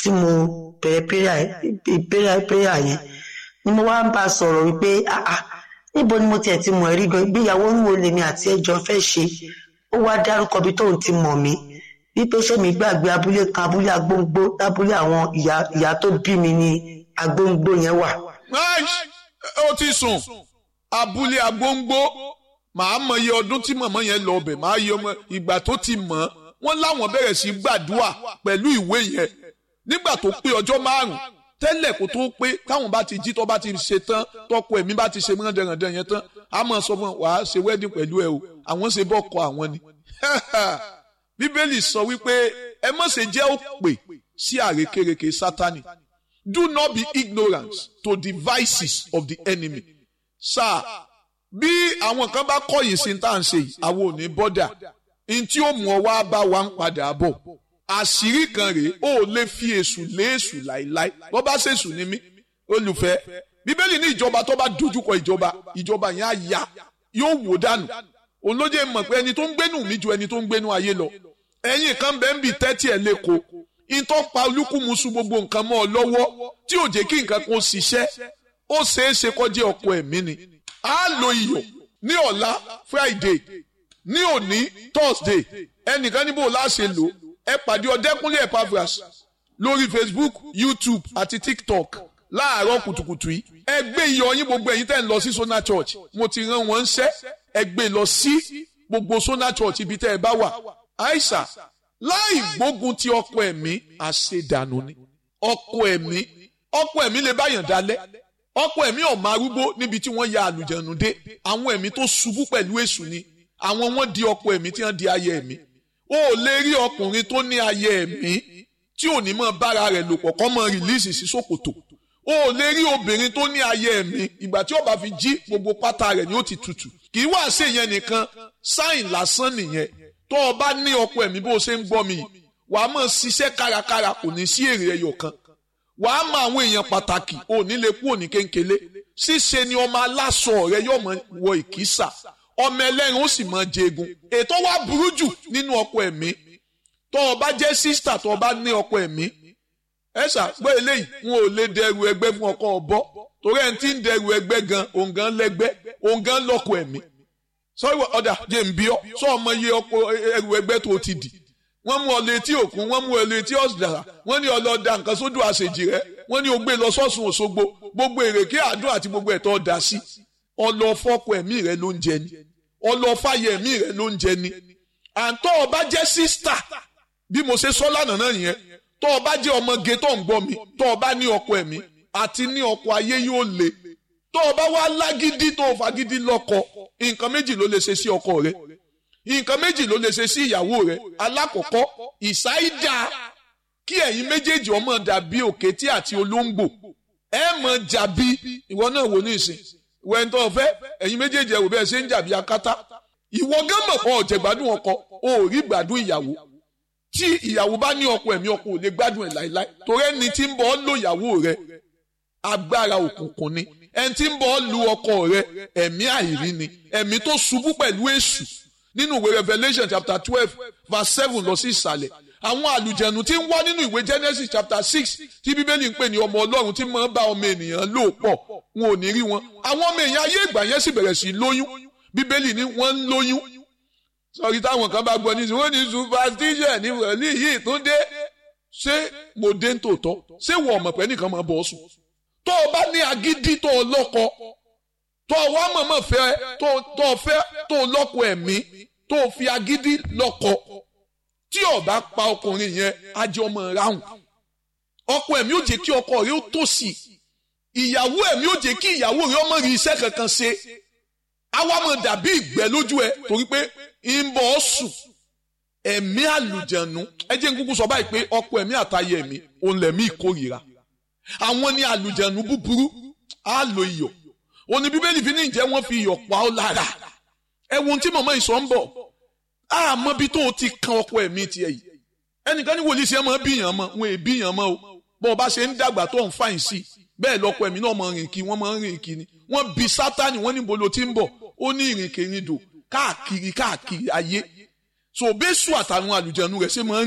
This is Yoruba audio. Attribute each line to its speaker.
Speaker 1: tí mo bẹ̀rẹ̀ prayer prayer yẹn ni mo wá ń bá a sọ̀rọ̀ wípé ah ah níbo ni mo tiẹ̀ ti mọ̀ ẹ́ rí gan ìgbéyàwó ń wo lèmi àti ẹjọ́ fẹ́ ṣe ó wá dárúkọ bí tóun ti mọ̀ mí wípé ṣé mi gbàgbé abúlé kan abúlé agbóngbó lábúlé àwọn ìyá ìyá tó bí mi ní agbóngbó yẹn wà.
Speaker 2: ó ti sùn abúlé agbóngbó màá mọ iye ọdún tí mọ̀mọ́ yẹn lọ ọbẹ̀ màá yọ ọmọ ìgbà tó ti mọ̀ wọ́n láwọn bẹ̀rẹ̀ sí gbàdúrà pẹ̀lú ìwé yẹn nígbà tó pé ọjọ́ márùn-ún tẹ́lẹ̀ kó tó pé táwọn bá ti jí tó bá ti ṣe tán tọkọ ẹ̀mí bá ti ṣe mọ́ndẹ̀rẹ̀ndẹ̀ yẹn tán a máa sọ fún wa ṣe wedding pẹ̀lú ẹ o àwọn ṣe bọ́kọ àwọn ni. bíbélì sọ wípé ẹ má ṣe jẹ́ òpè sí àrékérekè sátani do not be ignorant to the vices of the enemy. sáà bí àwọn kan bá kọ̀yìn sí tá à ń ṣe yìí àwọn ò ní bọ́dà n tí ó mú ọ wá bá wa ń padà bọ̀ àṣírí kan rèé ó lè fi èṣù lé èṣù láìláì bó bá ṣèṣù ní mí olùfẹ́ bíbélì ní ìjọba tó bá dojúkọ ìjọba ìjọba yẹn á ya yóò wò dànù òun ló jẹ́ mọ̀ pé ẹni tó ń gbénú mi ju ẹni tó ń gbénú ayé lọ ẹ̀yin kan bẹ́ẹ̀ ń bì tẹ́tí ẹ̀ lẹ́kọ̀ọ́ ìtọ́ pa olúkúmuṣu gbogbo nǹkan mọ́ ọ lọ́wọ́ tí ò jẹ́ kí nǹkan kan ṣiṣẹ́ ó ṣeé ṣe kọjá ọkọ ẹ̀mí ni á lo iyọ̀ ní ọ̀la Friday ní òní Thursday ẹnìkan níbo láṣẹ lò ẹ pàdé ọdẹkùnlé Epaphras lórí Facebook YouTube àti TikTok láàárọ̀ kùtùkùtù yìí ẹ gbé iyọ̀ yín gbogbo ẹ̀yin tẹ́ ń lọ sí Sona Church mo ti rán wọn ṣẹ́ ẹ gbé lọ sí gbogbo Sona Church ibi tẹ́ ẹ bá wà àìsà láì gbógun ti ọkọ ẹ̀mí àṣedànù ni ọkọ ẹ̀mí ọkọ ẹ̀mí lè báyàn dalẹ̀ ọkọ ẹ̀mí ọ̀mọ arúgbó níbi tí wọ́n ya àlùjẹ̀nù dé àwọn ẹ̀mí tó ṣubú pẹ̀lú èṣù ni àwọn wọ́n di ọkọ ẹ̀mí tí wọ́n di ayé ẹ̀mí o ò lè rí ọkùnrin tó ní ayé ẹ̀mí tí ò ní mọ bára rẹ̀ lò pọ̀ kọ́ mọ rìlíìsì sí ṣòkòtò o ò lè rí obìnrin tó ní ayé ẹ̀mí ìgbà tí ó bá fi jí gbogbo pátá rẹ̀ ni ó ti tutù kì í wá sí ìyẹn nìkan sáìn lásán nìyẹn tó o bá ní ọkọ ẹ̀mí bó o ṣe ń gbọ́ mi wà á mọ̀ ṣiṣẹ́ kárakára kò ní sí èrè ẹyọ kan wà á mọ àwọn èèyàn pàtàkì ò ní lè kú òní kéńkélé ṣíṣe ni ọmọ aláṣọ rẹ yóò mọ wọ ìkísà ọmọ ẹlẹ́rìn ó sì mọ jẹgun ètò wa burú jù nínú ọkọ ẹ̀mí tó o bá jẹ́ sísítà tó o bá ní ọkọ ẹ̀mí ẹ ṣàgbọ́ eléyìí wọn ò lè dẹrù ẹgbẹ́ fún ọkọ ọ̀bọ torí ẹni tí ń dẹrù ẹgbẹ́ gan òun gan lẹ́gbẹ́ òun gan lọ́kọ ẹ̀mí sọ́wọ́ ọ̀dà jẹ́ ń bí ọ́ sọ ọmọ iye ọkọ ẹrù ẹgbẹ́ tó ti dì wọ́n mú ọ létí òkun wọ́n mú ọ létí ọ̀sìdàrà wọ́n ní ọlọ́dà nǹkan sódò àṣejì rẹ wọ́n ní o gbé lọ sọ́sùn òṣogbo gbogbo èrèké àdúrà àti gbogbo ẹ̀tọ́ ọ̀dà sí ọlọ́fọ́kọ ẹ̀mí rẹ ló ń jẹ ni ọlọ́fàyẹ ẹ̀mí rẹ ló ń jẹ ni àǹtọ́ ọba jẹ́ sísítà bí mo ṣe sọ lánàá náà yẹn tọ́ ọba jẹ́ ọmọge tó ń gbọ́ mi tọ́ ọba ní ọkọ ẹ̀mí àti ní ọkọ ayé yóò le tọ́ ọba wá lágídí tó fagídí lọ́kọ nǹkan méjì ló lè ṣe sí ọkọ rẹ nǹkan méjì ló lè ṣe sí ìyàwó rẹ alákọ̀ọ́kọ́ ìsáídà kí ẹ̀yin méjèèjì ọmọ dàbí òkété àti olóńgbò ẹ mọ̀ jàbí ìwọ náà wò ní ìsìn wẹ́ńtọ́ ọ̀fẹ́ ẹ̀yin méjèèjì ẹ̀wò bẹ́ẹ̀ ṣe ń jàbí akátá ìwọ gán mọ̀ pọ̀ ọ̀jẹ̀ gbádùn ọkọ o ò rí gbádùn ìyàwó tí ìyàwó bá ní ọkọ ẹ̀mí ọkọ ò lè gbádùn ẹ̀ láéláé torí ẹni tí ń bọ̀ ọ́ lò ìyàwó rẹ agbára òkùnkùn ni ẹni tí ń bọ̀ ọ́ lu ọkọ rẹ ẹ̀mí àìrí ni ẹ̀mí tó ṣubú pẹ̀lú èṣù nínú ìwé Revelation chapter twelve verse seven lọ sí ìsàlẹ̀ àwọn àlùjẹ̀nù tí ń wá nínú ìwé Genesis chapter six tí bíbélì ń pè ní ọmọ ọlọ́run tí máa ń bá ọmọ ènìyàn lò pọ̀ wọn ò ní rí wọn àwọn ọmọ èèyàn ayé ìgbà yẹn sì bẹ̀rẹ̀ sí lóyún bíbélì ní wọ́n ń lóyún sọ̀rí táwọn kan bá gbọ́ ní sùn wọ́n ní superstition ní wọ̀lí yìí tó dé ṣé mo dé ń tòótọ́ ṣé wọ́n ọ̀mọ̀ pẹ́ nìkan máa bọ̀ sùn tó o bá ní agídí tó o lọ́kọ tó o wá mọ̀mọ́ fẹ́ tó o fẹ́ tó o lọ́kọ ẹ̀mí tó o fi agídí lọ́kọ tí o bá pa ọkùnrin yẹn ajé ọmọ ráhùn ọkọ ẹ̀mí ò jẹ́ kí ọkọ rẹ ó tòṣì ìyàwó ẹ̀mí ò jẹ́ kí ìyàwó rẹ ọmọ rí iṣẹ́ kankan ṣe àwa mọ̀ dàbí ìgbẹ́ lójú ẹ torí pé ń bọ̀ ọ́ sùn ẹ̀mí àlùjẹ̀nu ẹ jẹ́ n kúkú sọ báyìí pé ọkọ ẹ̀mí àtayé ẹ̀mí òun lẹ̀mí ìkórìíra àwọn ní àlùjẹ̀nu búburú á lo iyọ̀ òun ni bíbélì fi ní ìjẹ́ wọ́n fi iyọ̀ pa ọ́ lára ẹ wo ohun tí màmá ìsọ̀ ń bọ̀ àmọ́ bí tó o ti kan ọkọ ẹ̀mí tiẹ̀ yìí ẹnìkan ní wòlíì sí ẹ máa bíyàn mọ́ wọn è bíyàn mọ́ o bọ́n ọba ṣe ń dàgbà tó ń fàyìn sí bẹ́ẹ̀ lọ́kọ ẹ̀mí náà máa rìn kí wọ́n máa rìn kí ni wọ́n bi sátani wọ́n níbo ló ti ń bọ̀ ó ní ìrìnkèrindò káàkiri káàkiri ayé so bẹ́sù àtàwọn àlùjẹnu rẹ̀ ṣe máa ń